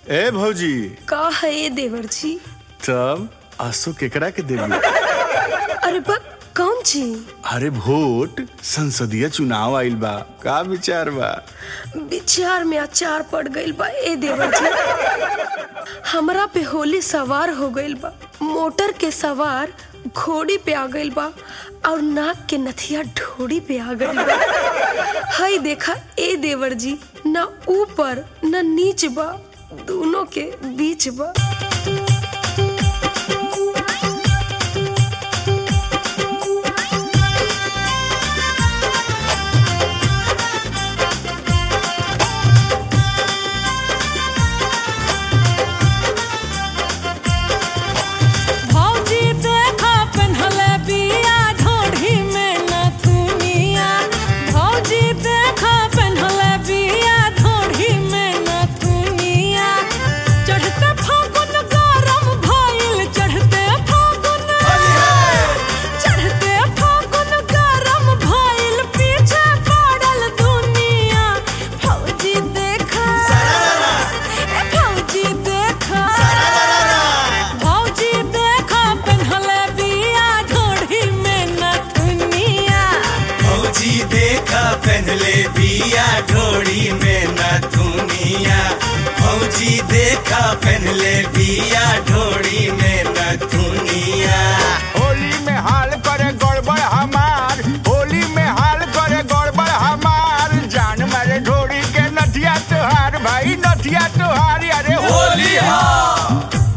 ए भौजी का है ये देवर जी तब आंसू केकरा के देवी अरे बा कौन जी अरे वोट संसदीय चुनाव आइल बा का विचार बा विचार में अचार पड़ गइल बा ए देवर जी हमरा पे होली सवार हो गइल बा मोटर के सवार घोड़ी पे आ गइल बा और नाक के नथिया ढोड़ी पे आ गइल बा हई देखा ए देवर जी ना ऊपर ना नीच बा दोनों के बीच बा भौजी देखा पेन्हले बिया ढोढ़ी में नथुनिया भौजी देखा पेन्हले बिया ढोढ़ी में नथुनिया चढ़ते फागुन गरम भइल चढ़ते फागुन चढ़ते फागुन गरम भइल पीछे पड़ल दुनिया भौजी देखा ए भौजी देखा भौजी देखा पेन्हले बिया ढोढ़ी में नथुनिया फौजी देखा पहनले बिया ढोड़ी में नथुनिया फौजी देखा पहनले बिया ढोड़ी में नथुनिया होली में हाल करे गड़बड़ हमार होली में हाल करे गड़बड़ हमार जान मारे ढोड़ी के नथिया तोहार भाई नथिया तोहार अरे होली हो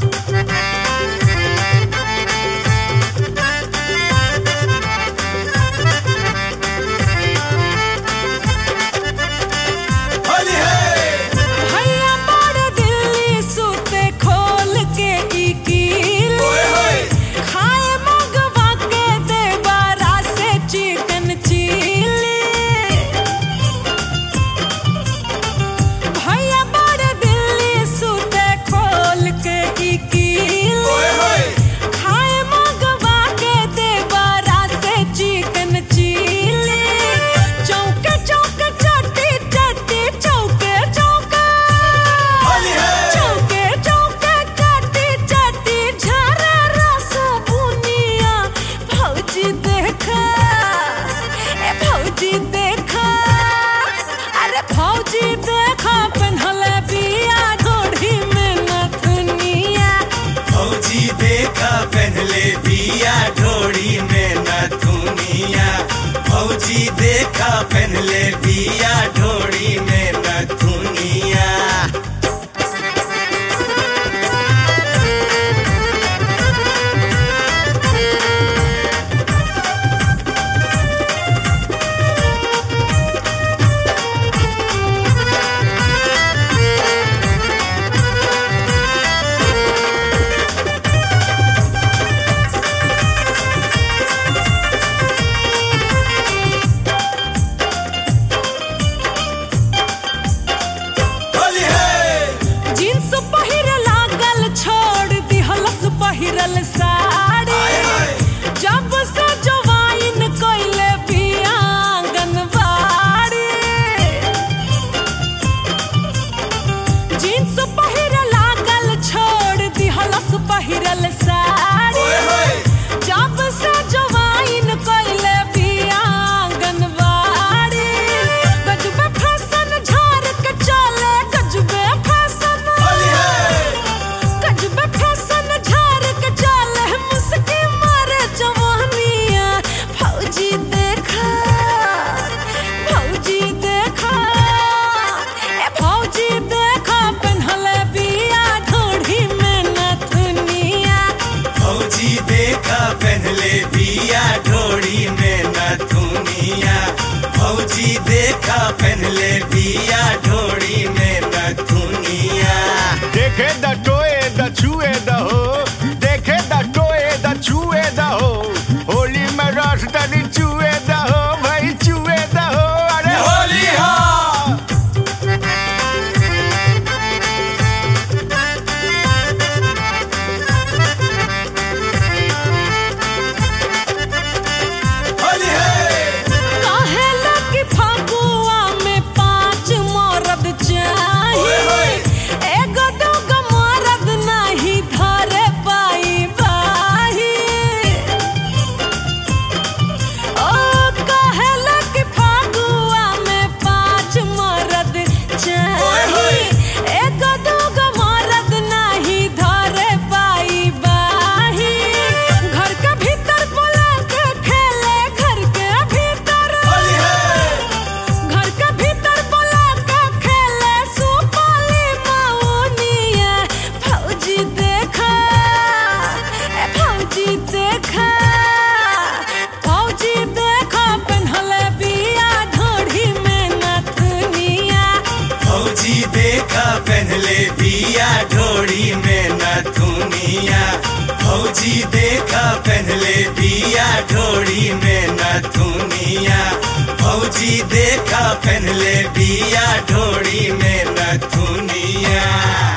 होली है भैया बड़ दिल्ली सुते खोल के ई कीली ओए होए खाए मगवा के देबारा से चिकन चिली भैया बड़ दिल्ली सुते खोल के ई कीली ओए होए खाए मगवा के देबारा से चिकन चिली चौके चौके चट्टी चट्टी चौके चौके होली है चौके चौके चट्टी चट्टी झरे रस बुनिया भौजी देखा ए भौजी देखा अरे भौजी देखा पेन्हले बिया ढोढ़ी में नथुनिया फौजी देखा पहनले बिया ढोड़ी में नथुनिया फौजी देखा पहनले बिया ढोड़ी में नथुनिया होली है जींस पहिर लागल छोड़ दिहलस पहिरल साड़ी आए हाय जब से जवाइन कइले बिया आंगनबाड़ी जींस पहिर लागल छोड़ दिहलस पहिरल साड़ी ओए होए जब से जवाइन कइले बिया आंगनबाड़ी गजबे फैशन झाड़ के चले गजबे फैशन होली है गजबे फैशन झाड़ के चले मुस्की मारे जवानिया फौजी देखा फौजी देखा ए फौजी देखा पेन्हले बिया ढोढ़ी में नथुनिया फौजी देखा पहनले बिया ढोड़ी में नथुनिया फौजी देखा पहनले बिया ढोड़ी में नथुनिया देखे द टोए द छुए द हो देखे द टोए द छुए द हो होली में रस तनी चुए द हो भाई चुए द हो अरे होली हो होली है काहे लगी फागुआ में पाँच माँ भौजी देखा पहनले बिया ढोड़ी में नथुनिया भौजी देखा पहनले बिया ढोड़ी में नथुनिया